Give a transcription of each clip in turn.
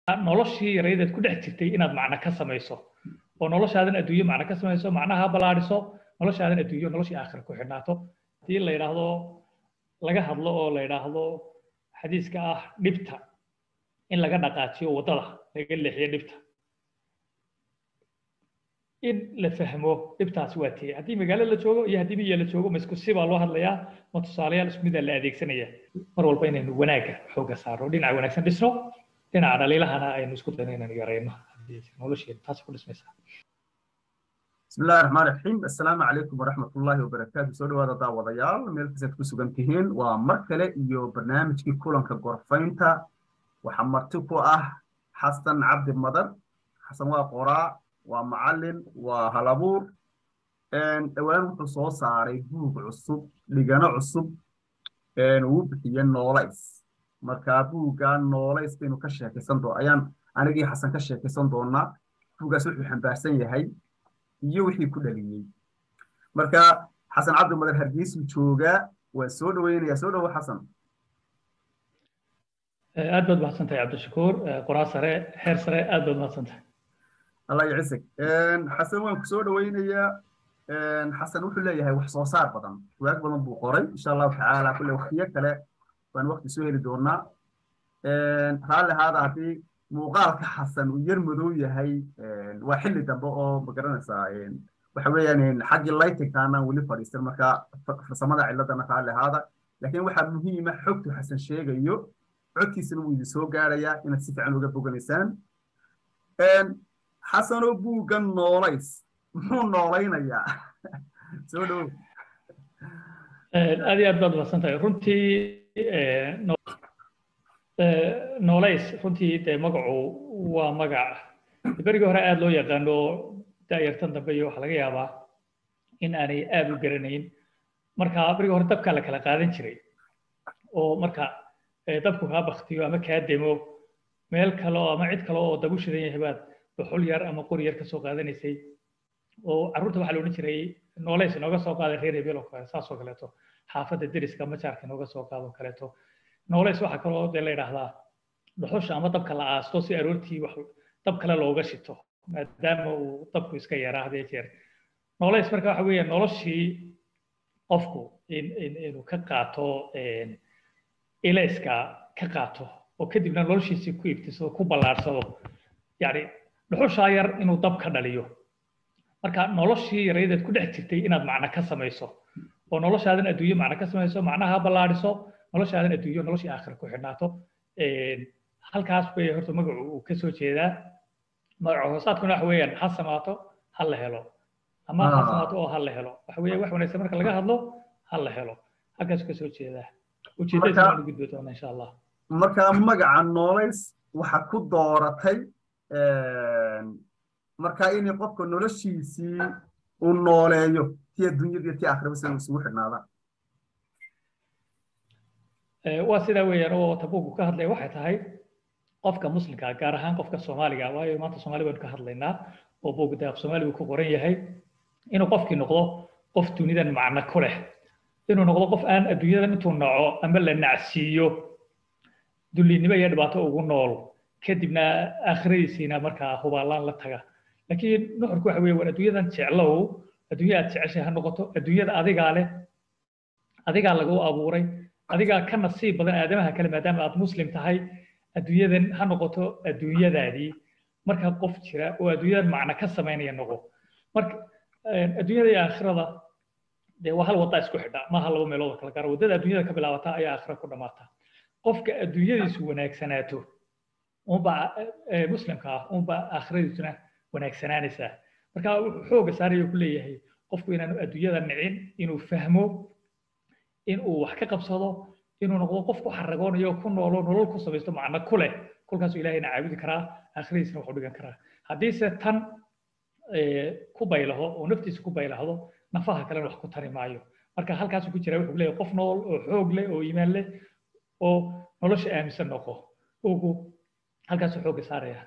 noloshii yaraydeed ku dhex jirtay inaad macno ka samayso oo noloshaadan adduunyo macno ka samayso macnaha ballaadhiso noloshaadan adduunyo noloshii aakhira ku xidhnaato haddii la yidhaahdo laga hadlo oo la yidhaahdo xadiiska ah dhibta in laga dhaqaajiyo waddada laga leexiyo dhibta in la fahmo dhibtaas waa tee haddii magaalo la joogo iyo haddii miya la joogo ma isku si baa loo hadlayaa ma tusaalayaal isku midaa la adeegsanaya mar walba inaynu wanaagga xoogga saarno dhinaca wanaagsan dhisno dhinaca dhaliilahana aynu isku dayno inaynu yarayno nolosheena taas ku dhismaysaa بسم الله الرحمن الرحيم السلام عليكم ورحمة الله وبركاته سو دوادا داودايال meel kastaad ku sugan tihiin waa mar kale iyo barnaamijkii kulanka gorfaynta waxaa marti ku ah xasan cabdi madar xasan waa qoraa waa macallin waa halabuur dhowaan wuxuu soo saaray buug cusub dhigano cusub uu bixiye noolays marka buugga noolays baynu ka sheekaysan doo ayaan anigii xasan ka sheekaysan doonaa buuggaas wuxuu xambaarsan yahay iyo wixii ku dhaliyey marka xasan cabdi madar hargeysuu joogaa waa soo dhoweynayaa soo dhowo xasan aad baad mahadsantahay cabdishakuur qoraa sare heer sare aad baad mahadsantahay allah yacisig xasan waan ku soo dhoweynayaa xasan wuxuu leeyahay wax soo saar badan waag badan buu qoray insha allahu tacaala kulle waktiyo kale baan wakti soo heli doonaa raalli ahaada haddii muuqaalka xasan uu yar madow yahay waa xilli dambe oo magaranaysaa waxa weeyaan xaggii laytinkaanaan weli fadhiistan marka farsamada ciladana raalli ahaada laakiin waxaa muhiima xogtu xasan sheegayo codkiisana wuu idin soo gaarayaa inaad si fiican uga boganaysaan xasanoo buuggan noolays muxuu noolaynayaa soo dhow aad iyo aad baad mahadsantahay runtii noolays runtii dee magacu waa magac berigii hore aad loo yaqaano daayartan dambe iyo waxaa laga yaabaa in aanay aad u garanayn marka berigii hore dabkaa la kala qaadan jiray oo marka dabku kaa baktiyo ama kaa demo meel kale oo ama cid kale oo dab u shidan yahay baad dhuxul yar ama qori yar ka soo qaadanaysay oo carruurta waxaa la odhan jiray noolays inooga soo qaaday reer hebel oo kale saasoo kaleeto xaafadda deriska majaarka inooga soo qaado kaleeto noolays waxaa kaloo dee la yidhaahdaa dhuxusha ama dabka la aasto si aroortii wax dab kale looga shito maadaama uu dabku iska yaraa hadee jeer noolays marka waxa weeye noloshii qofku inuu ka qaato ilayska ka qaato oo kadibna noloshiisii ku ibtiso ku ballaarsado yacni dhuxushaa yar inuu dab ka dhaliyo marka noloshii yaraydeed ku dhex jirtay inaad macno ka samayso oo noloshaadan adduunyo macno ka samayso macnaha ballaadhiso noloshaadan adduunyo noloshii aakhira ku xidhnaato halkaas bay horta magacu uu ka soo jeedaa magaca hoosaadkuna waxa weeyaan ha samaato ha la helo ama ha samaato oo ha la helo waxa weeye wax wanaagsan marka laga hadlo ha la helo halkaas ka soo jeedaa ujeedadiisa waan u gudbi doonaa insha allah marka magaca noolays waxa ku dooratay marka inay qofka noloshiisii uu nooleeyo ti adduunyada ti aakhiraba sida isugu xidhnaadaan waa sidaa weeyaan oo tabuuku ka hadlaya waxay tahay qofka muslimka gaar ahaan qofka soomaaliga waayo maanta soomaali baynu ka hadlaynaa oo buugda af soomaali uu ku qoran yahay inuu qofkii noqdo qof dunidan macno ku leh inuu noqdo qof aan adduunyadan intuu naco ama la nacsiiyo dullinimo iyo dhibaato ugu nool kadibna aakhiradiisiina markaa hubaalaan la taga laakiin nuxurku waxa weeye war adduunyadan jeclow adduunya aad jeceshay ha noqoto adduunyada adigaa leh adigaa lagu abuuray adigaa ka nasiib badan aadamaha kale maadaama aad muslim tahay adduunyadan ha noqoto adduunyadaadii marka qof jira oo adduunyadan macno ka samaynaya noqo marka adduunyada iyo aakhirada dee waa hal wadda isku xidha maaha laba meelood oo kala gaara waddada adduunyada ka bilaabata ayaa aakhira ku dhammaata qofka adduunyadiisu wanaagsanaato unba muslimka ah unba aakhiradiisuna wanaagsanaanaysaa marka wuxuu xooga saaraya ku leeyahay qofku inaanu adduunyada nicin inuu fahmo inuu wax ka qabsado inuu noqdo qof ku xaragoonayo ku noolo nolol ku samaysto macno ku leh kolkaasuu ilahayna caabudi karaa aakhiradiisna waxu dhigan karaa haddiise tan ku baylaho oo naftiisa ku baylahdo nafaha kalena wax ku tari maayo marka halkaasuu ku jira wuxuu leeyahay qof nool oo xoog leh oo iimaan leh oo nolosha aaminsan noqo ugu halkaasuu xooga saaraya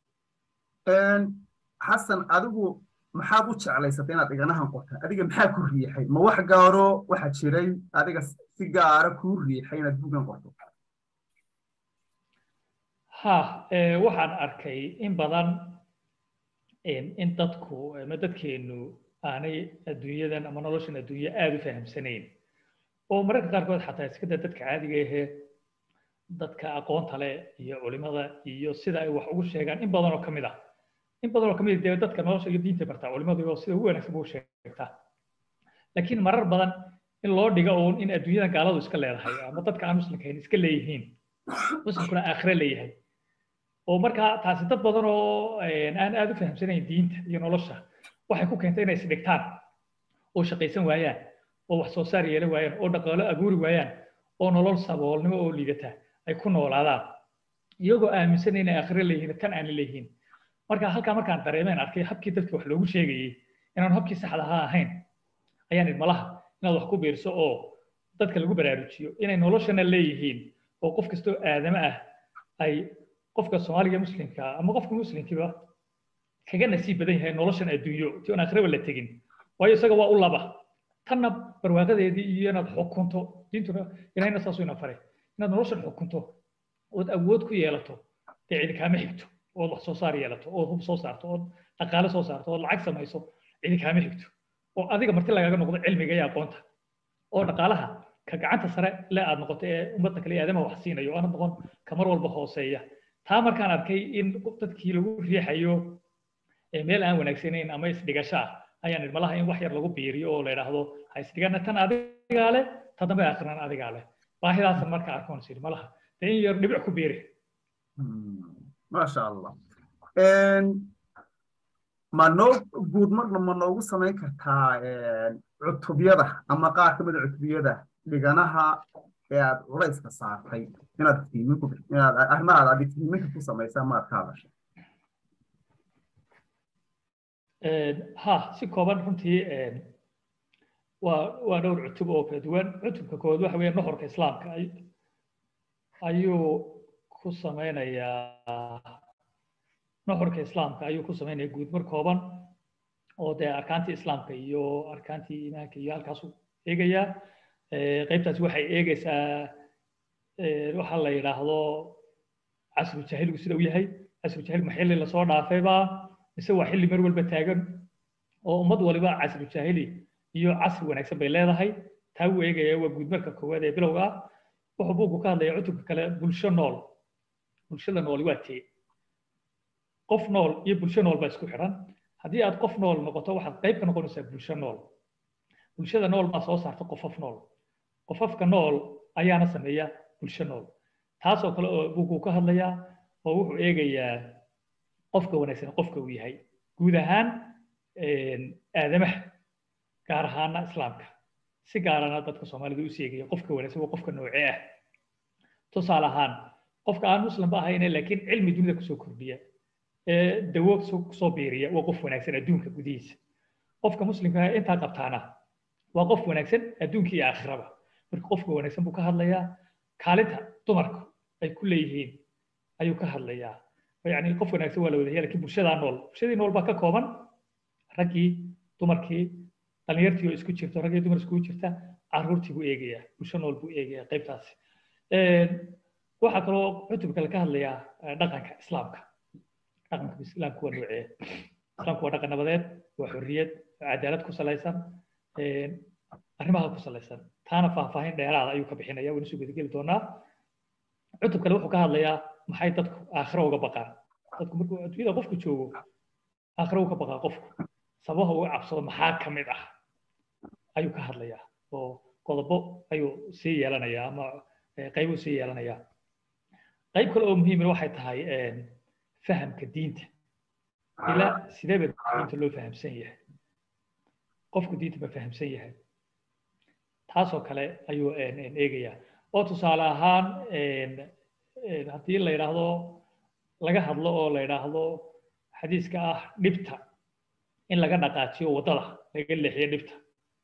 xasan adigu maxaad u jeclaysatay inaad dhiganahan qorta adiga maxaa ku riixay ma wax gaaro waxa jiray adiga si gaara kuu riixay inaad bugan qorto ha waxaan arkay in badan in dadku ama dadkeenu aanay adduunyadan ama noloshan adduunya aada u fahamsanayn oo mararka qaarkood xataa iskada dadka caadiga ahee dadka aqoonta leh iyo culimada iyo sida ay wax ugu sheegaan in badan oo ka mid ah in badan oo ka mid dee dadka nolosha iyo diinta bartaa culimadu oo sida ugu wanaagsan buu sheegtaa laakiin marar badan in loo dhigo uun in adduunyada gaaladu iska leedahay ama dadka aan muslimkahayn iska leeyihiin muslimkuna aakhire leeyahay oo markaa taasi dad badan oo aan aada u fahamsanayn diinta iyo nolosha waxay ku keentay inay isdhigtaan oo shaqaysan waayaan oo wax soo saar yeelan waayaan oo dhaqaalo abuuri waayaan oo nolol saboolnimo oo liidata ay ku noolaadaan iyagoo aaminsan inay aakhire leeyihiin tan aan leeyihiin marka halkaa markaan dareemeen arkay habkii dadka wax loogu sheegayey inaan habkii saxda ahaa ahayn ayaan idmalaha inaad wax ku biirso oo dadka lagu baraarujiyo inay noloshana leeyihiin oo qof kastoo aadama ah ay qofka soomaaliga muslimka ama qofka muslimkiiba kaga nasiib badan yahay noloshan adduunyo ti on aakhiraba la tegin waayo isaga waa u laba tanna barwaaqadeedii iyo inaad xukunto diintuna ilahayna saasuu ina faray inaad noloshan xukunto ood awood ku yeelato dee cidi kaama xigto ood wax soo saar yeelato ood hub soo saarto ood dhaqaale soo saarto ood lacag samayso cidi kaama xigto oo adiga marti lagaga noqdo cilmiga iyo aqoonta oo dhaqaalaha ka gacanta sare le aad noqoto ee ummadda kale aadama wax siinayo oo aanad noqon ka mar walba hooseeya taa markaan arkay in dadkii lagu riixayo meel aan wanaagsanayn ama isdhigasho ah ayaan idmalaha in wax yar lagu biiriyo oo la idhaahdo ha isdhigana tan adigaa leh ta dambe akhrinan adigaa leh baahidaasan marka arkoon siri malaha dee in yar dhibic ku biiri maasha allah ma noo guud marna ma noogu samayn kartaa cutubyada ama qaar ka mid a cutubiyada dhiganaha ee aad culayska saartay inaad iftiimin ku inaad arrimahaada aad iftiiminka ku samaysaa maad ka hadashay ha si kooban runtii waa waa dhowr cutub oo kala duwan cutubka koowaad waxa weeye nuxurka islaamka ayuu ku samaynayaa nuxurka islaamka ayuu ku samaynaya guud mar kooban oo dee arkaantii islaamka iyo arkaantii iimaanka iyo halkaasuu eegayaa qaybtaasi waxay eegaysaa waxa la yidhaahdo casru jahiligu sida uu yahay casru jahiligu ma xilli lasoo dhaafayba mise waa xilli mar walba taagan oo ummad waliba casru jahili iyo casri wanaagsan bay leedahay taa uu eegaya waa guudmarka koowaad ee bilowga ah wuxuu buugu ka hadlaya cutubka kale bulsho nool bulshada nooli waa tee qof nool iyo bulsho nool baa isku xidhan haddii aad qof nool noqoto waxaad qayb ka noqonaysaa bulsho nool bulshada nool baa soo saarta qofaf nool qofafka nool ayaana sameeya bulsho nool taasoo kale oo buugu ka hadlayaa oo wuxuu eegayaa qofka wanaagsan qofka uu yahay guud ahaan aadamaha gaar ahaana islaamka si gaarana dadka soomaalida u seegaya qofka wanaagsan waa qofka noocee ah tusaale ahaan qofka aan muslimba ahayne laakiin cilmi dunida kusoo kordhiya ee dawo kusoo biiriya waa qof wanaagsan adduunka gudihiisa qofka muslimka intaa qabtaana waa qof wanaagsan adduunka iyo aakhiraba marka qofka wanaagsan buu ka hadlayaa kaalinta dumarku ay ku leeyihiin ayuu ka hadlayaa yani qof wanaagsan waa la wadaya lakiin bulshadaa nool bulshadii nool baa ka kooban raggii dumarkii dhalinyartii oo isku jirto raggii dumar iskugu jirta caruurtii buu eegayaa bulsho nool buu eegayaa qaybtaasi waxaa kaloo cutubka kale ka hadlayaa dhaqanka islaamka dhaqanka islaamka waa noocee islaamku waa dhaqan nabadeed waa xorriyad cadaalad ku salaysan arrimaha ku salaysan taana faahfaahin dheeraada ayuu ka bixinaya waynu soo gudageli doonaa cutub kale wuxuu ka hadlayaa maxay dadku aakhiro uga baqaan dadku markuu adduunyada qofku joogo aakhiro uga baqaa qofku sababaha uga cabsado maxaa ka mid ah ayuu ka hadlayaa oo qodobo ayuu sii yeelanayaa ama qaybuu sii yeelanayaa qayb kale oo muhiimina waxay tahay fahamka diinta ilaa sideeba diinta loo fahamsan yahay qofku diinta ma fahamsan yahay taasoo kale ayuu eegayaa oo tusaale ahaan haddii la yidhaahdo laga hadlo oo la yidhaahdo xadiiska ah dhibta in laga dhaqaajiyo waddada laga leexiyo dhibta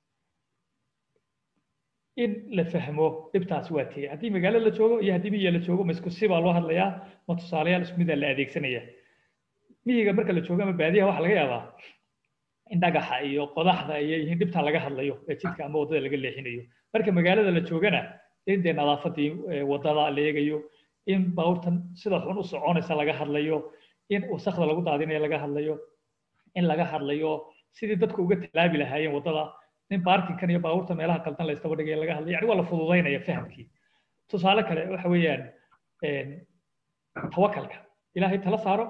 in la fahmo dhibtaasi waa tee haddii magaalo la joogo iyo haddii miyiga la joogo ma isku si baa loo hadlayaa ma tusaalayaal isku midaa la adeegsanaya miyiga marka la joogo ama baadiyaha waxaa laga yaabaa in dhagaxa iyo qodaxda iyo yihiin dhibtaa laga hadlayo ee jidka ama waddada laga leexinayo marka magaalada la joogana in dee nadaafadii waddada la eegayo in baabuurtan sida xun u soconaysa laga hadlayo in wasakda lagu daadinayo laga hadlayo in laga hadlayo sidii dadku uga talaabi lahaayeen waddada in baarkinkan iyo baabuurta meelaha qaldan la istaba dhigaya laga hadlayo yani waa la fududaynaya fahamkii tusaale kale waxa weeyaan tawakalka ilaahay tala saaro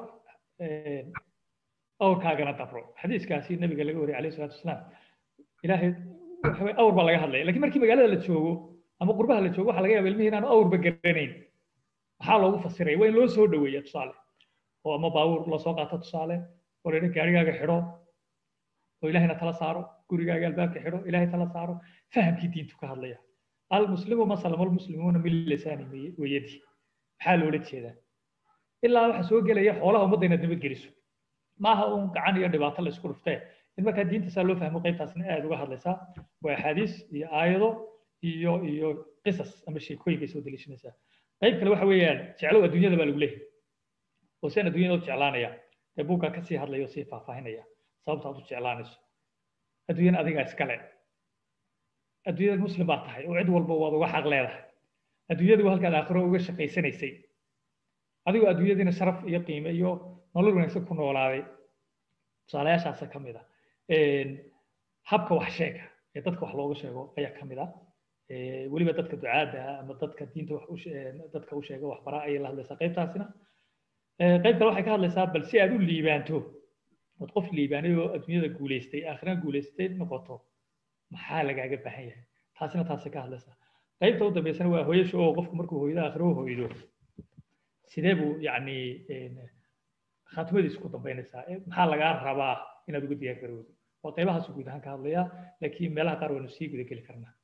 awrkaagana dabro xadiiskaasi nabiga laga wariyay alayhi salaatu wasalaam ilaahay waxa weye awr baa laga hadlaya lakiin markii magaalada la joogo ama qurbaha la joogo waxaa laga yaaba ilmihii inaanu awrba garanayn maxaa loogu fasiraya waa in loo soo dhaweeya tusaale oo ama baabuur lasoo qaato tusaale oo laydha gaarigaaga xidho oo ilaahayna tala saaro gurigaaga albaabka xidho ilaahay tala saaro fahamkii diintu ka hadlaya almuslimu masalama almuslimuuna min lisaani wayadi maxaa loola jeedaa ilaa waxa soo gelaya xoolaha ummadda inaad nabadgeliso maaha uun gacan iyo dhibaato la isku dhuftee in markaa diinta saa loo fahmo qaybtaasna aad uga hadlaysaa waa axaadiis iyo aayado iyo iyo qisas ama sheekooyin bay soo deliishanaysaa qayb kale waxa weeyaan jeclow adduunyada baa lagu leeyahay oo seen adduunyada u jeclaanaya dee buuggaa kasii hadlaya oo sii faahfaahinaya sababta aad u jeclaanayso adduunyana adigaa iskale adduunyada muslim baa tahay oo cid walba waad uga xaq leedahay adduunyadu waa halkaad aakhiro uga shaqaysanaysay adigoo adduunyadiina sharaf iyo qiime iyo nolol wanaagsan ku noolaaday tusaalayaashaasa ka mid a habka wax sheega ee dadka wax looga sheego ayaa ka mid a weliba dadka ducaada ama dadka diinta wax dadka u sheega waxbara ayay la hadlaysaa qaybtaasina qayb kale waxay ka hadlaysaa bal si aad u liibaanto ood qof liibaanay oo adduunyada guulaystay aakhirana guulaystay noqoto maxaa lagaaga baahan yahay taasina taasay ka hadlaysaa qaybta u dambeysana waa hooyasha oo qofku markuu hooyado aakhiro u hooydo sidee buu yacni khaatmadiisu ku dambaynaysaa maxaa lagaa rabaa inaad uga diyaar garowdo waa qaybahaas guud ahaan ka hadlayaa laakiin meelaha qaar waynu sii guda geli karnaa